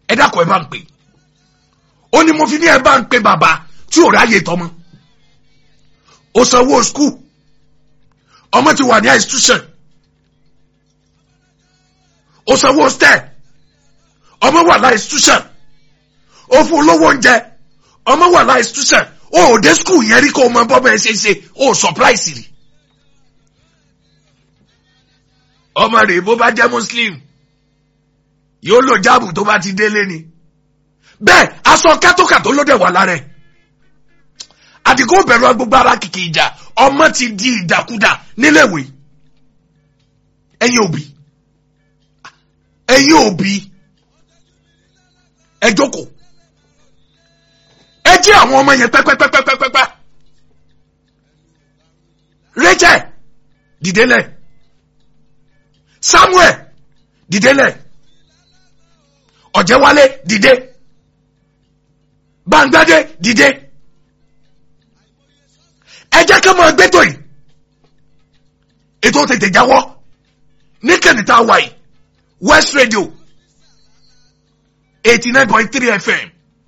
ẹ dákọ̀ ẹ bá ń pè ó ní mo fi ní ẹ bá ń pè bàbá tí ò ráyè tọmọ ó sanwó skul ọmọ ti wà ní institution ó sanwó step ọmọ wà láì institution ó fún olówó oúnjẹ ọmọ wà láì institution ó ò dé skul yẹn rí kó o mọ bọ́ bẹ́ẹ̀ ṣe ṣe ó surprise rí ọmọ rẹ̀ bó bá jẹ́ muslim yóò lò jáàbù tó bá ti délé ni bẹ́ẹ̀ aṣọ kátókàtó ló dẹ̀ wà lára ẹ̀ àdìgún bẹ̀rù gbogbo ara kìkì ìjà ọmọ ti di ìdàkudà níléèwé ẹ̀yin òbí ẹ̀yin òbí ẹ jókòó ẹ jí àwọn ọmọ yẹn pẹ́pẹ́pẹ́pẹ́pẹ́pẹ́ Rachel dìdélẹ̀ Samuel dìdélẹ̀ Ọ̀jẹ̀wálé dìde Bàǹgbádé dìde ẹ jẹ́ ká máa gbẹ́tò yìí ètò tètè jáwọ́ ní kẹ́nìtà wáyé West Radio eighty nine point three FM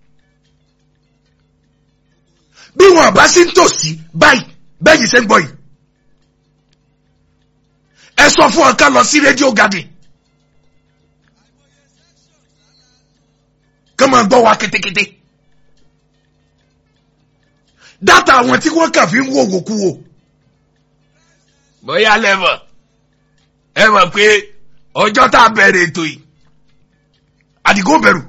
bí wọn bá sí ń tòsí báyìí bẹ́yìí ṣe ń gbọ́ yìí ẹ sọ fún ọ ká lọ sí rédíò garden ká máa gbọ́ wa kétékété dátà àwọn tí wọ́n kà fi ń wò wòkú wò bóyá lẹ́mọ̀ ẹ mọ̀ pé ọjọ́ tá a bẹ̀rẹ̀ ètò yìí àdìgún bẹ̀rù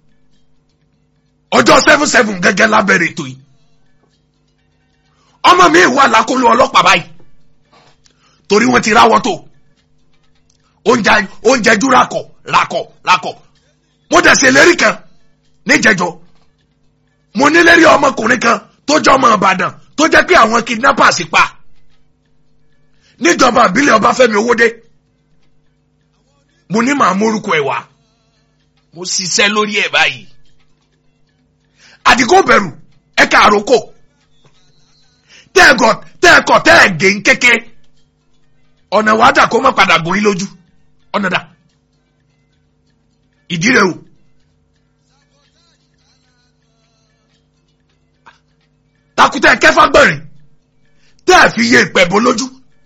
ọjọ́ seven seven gẹ́gẹ́ la bẹ̀rẹ̀ ètò yìí ọmọ mi wà lákòlò ọlọ́pàá báyìí torí wọ́n ti ráwọ́ tó oúnjẹ oúnjẹ jú rakọ̀ rakọ̀ rakọ̀ mo dẹ̀ ṣe lérí kan níjẹjọ mo ní lérí ọmọkùnrin kan tó jẹ́ ọmọ Ìbàdàn tó jẹ́ pé àwọn kidnappers pa níjọba ìbílẹ̀ Ọbáfẹ́mi Owódé mo ní màá mórúkọ ẹ̀ wá mo ṣiṣẹ́ lórí ẹ̀ báyìí àdìgún bẹ̀rù ẹ̀ka àrókò tẹ́ẹ̀kọ̀ tẹ́ẹ̀kọ̀ tẹ́ẹ̀gé ń kéke ọ̀nà wàá dà kó má padà gùn yín lójú ọ̀nà dà ìdí rẹ̀ o. takutẹ kẹfà gbẹrin tẹ́ẹ̀ fi yé ìpẹ̀bọ lójú.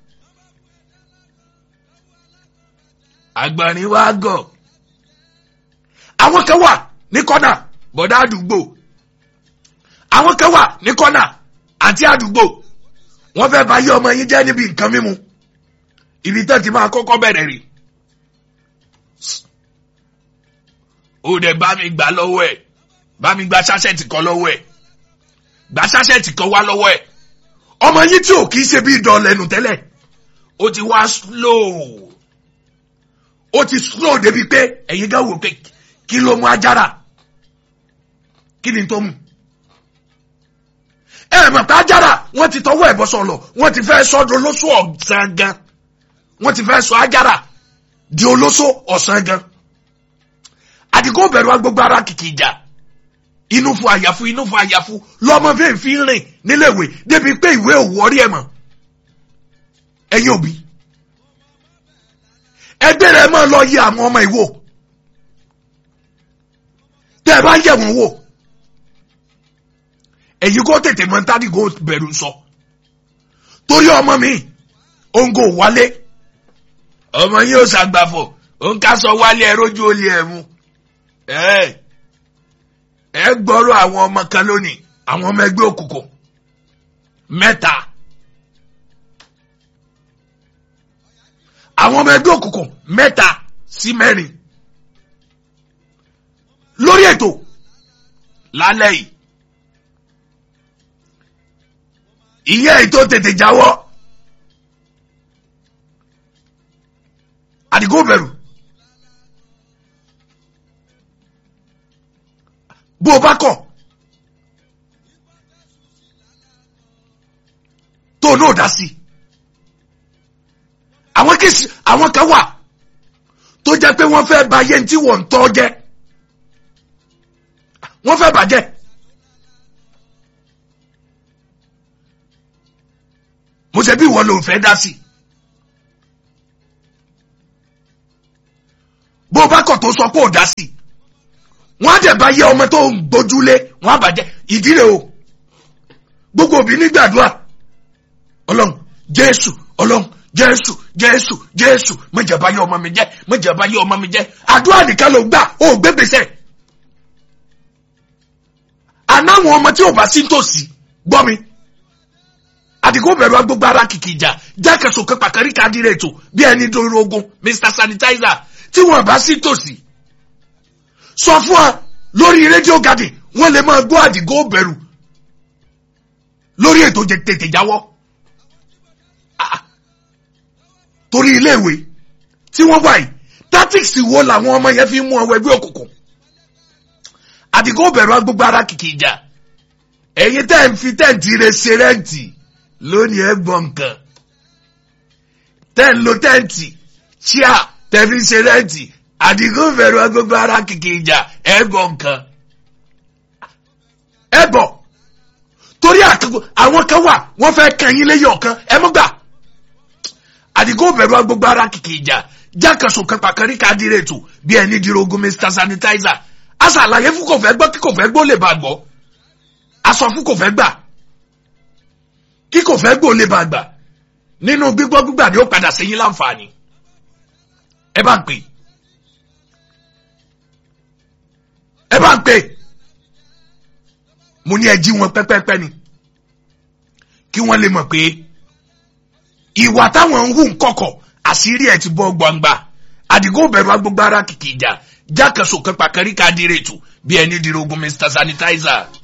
àgbọ̀nrín wa gọ̀ àwọn kan wà ní kọ́nà bọ̀dá àdúgbò àwọn kan wà ní kọ́nà àti àdúgbò wọ́n fẹ́ bá yé ọmọ yín jẹ́ níbi nǹkan mímu ibi tẹ́ ti máa kọ́kọ́ bẹ̀rẹ̀ rè ó dẹ̀ bá mi gbà lọ́wọ́ ẹ̀ bá mi gba ṣáṣẹ́ẹ̀tì kan lọ́wọ́ ẹ̀ gba ṣáṣẹ́ẹ̀tì kan wá lọ́wọ́ ẹ̀ ọmọ yín tí ò kì í ṣe bí ìdán lẹ́nu tẹ́lẹ̀ ó ti wá slow ó ti slow débi pé ẹ̀yin gá wò pé kí ló mú ajára kí ni tó mú ẹ mọ̀ pé ajára wọ́n ti tọwọ́ ẹ̀bọ sọ̀lọ̀ wọ́n ti fẹ́ sọ́dọ̀ olóṣù ọ̀sán gan wọ́n ti fẹ́ sọ ajára di olóṣù ọ̀sán gan àdìgún bẹ̀rù agbègbè ara kìkì ìjà inú fún àyàfu inú fún àyàfu lọ́mọ fẹ́ẹ́ fi ń rìn níléèwé débi pé ìwé òwò orí ẹ̀ mọ̀ ẹ̀yin òbí ẹgbẹ́ rẹ̀ máa lọ yẹ àwọn ọmọ ìwò tẹ́ ẹ bá ń yẹ̀ wọ́n wò èyí kó tètè mọ tádì kó bẹ̀rù sọ torí ọmọ mi òǹgò wálé ọmọ yìí ó ṣàgbàfọ̀ òun ká sọ wálé ẹ rójú olè ẹ mu ẹ ẹ gbọ́rọ̀ àwọn ọmọ kan lónìí àwọn ọmọ ẹgbẹ́ òkùnkùn mẹ́ta àwọn ọmọ ẹgbẹ́ òkùnkùn mẹ́ta sí mẹ́rin lórí ètò lálẹ́ yìí ìyẹ́ ètò tètè jáwọ́ àdìgún bẹ̀rù bó o bá kọ̀ tó o náà dá sí àwọn kìsì àwọn kan wà tó jẹ́ pé wọ́n fẹ́ bà yẹn tí wọ́n ń tọ́ jẹ́ wọ́n fẹ́ bàjẹ́ mo ṣe bí ìwọ ló ń fẹ́ dá sí bó o bá kọ̀ tó sọ pé ò dá sí wọ́n á dẹ̀ bá yẹ ọmọ tó ń gbójúlé wọ́n á bàjẹ́ ìdí rẹ̀ o gbogbo òbí nígbàdúrà ọlọ́run jésù ọlọ́run jésù jésù jésù mọ̀jàbá yẹ ọmọ mi jẹ́ mọ̀jàbá yẹ ọmọ mi jẹ́ àdúrà nìkan ló gbà ó gbégbèsè ànáwọn ọmọ tí ò bá sí tòsí gbọ́ mi àdìgún bẹ̀rù agbógbó ara kìkì ìjà jákèsò kan pàkárí kadìrẹ̀ ètò bí ẹni dòrò ogun mr sanitizer tí wọn bá sí tòsí sọ fún wa lórí rédíò garden wọn lè máa gbọ́ àdìgún bẹ̀rù lórí ètò jẹ tètè jáwọ́ Ah, torí iléèwé tí wọ́n wà yìí tactics wo làwọn ọmọ yẹn fi ń mú ọwọ́ ẹgbẹ́ òkùnkùn àdìgún bẹ̀rù agbógbó ara kìkì ìjà ẹ̀yin tẹ́ ń fi tẹ́ǹtì rẹ̀ ṣe rẹ́ǹtì lónìí ẹ gbọ́ nǹkan tẹ́ ń lo tẹ́ǹtì ṣíà tẹ́ fi ṣe rẹ́ǹtì àdìgún bẹ̀rù agbógbó ara kìkì ìjà ẹ gbọ́ nǹkan ẹ bọ̀ torí àkókò àwọn kan wà wọ́n fẹ́ kan yín lẹ́yìn ọ̀kan ẹ mọ́ gbà àdìgún bẹ̀rù agbógbó ara kìkì ìjà jákèsò kan pàkárí kadìrẹ̀ ètò bí ẹni dìrogun mr sanitizer aṣàlàyé fún kò fẹ́ gbọ́ kí kò fẹ́ gbọ́ lè bá gbọ́ aṣọ fún kò fẹ́ gbà kí kò fẹ́ gbò lè bá gbà nínú gbígbọ́ gbígbà ni ó padà sẹ́yìn láǹfààní ẹ bá ń pè ẹ bá ń pè mo ní ẹ jí wọn pẹ́pẹ́pẹ́ ni kí wọ́n lè mọ̀ pé ìwà táwọn ń hù ń kọ̀kọ̀ àṣírí ẹ̀ ti bọ́ gbangba àdìgún bẹ̀rù agbógbára kìkì ìjà jákèsò kan pàkárí kadìrẹ̀ tù bí ẹni dìrogun mr sanitizer.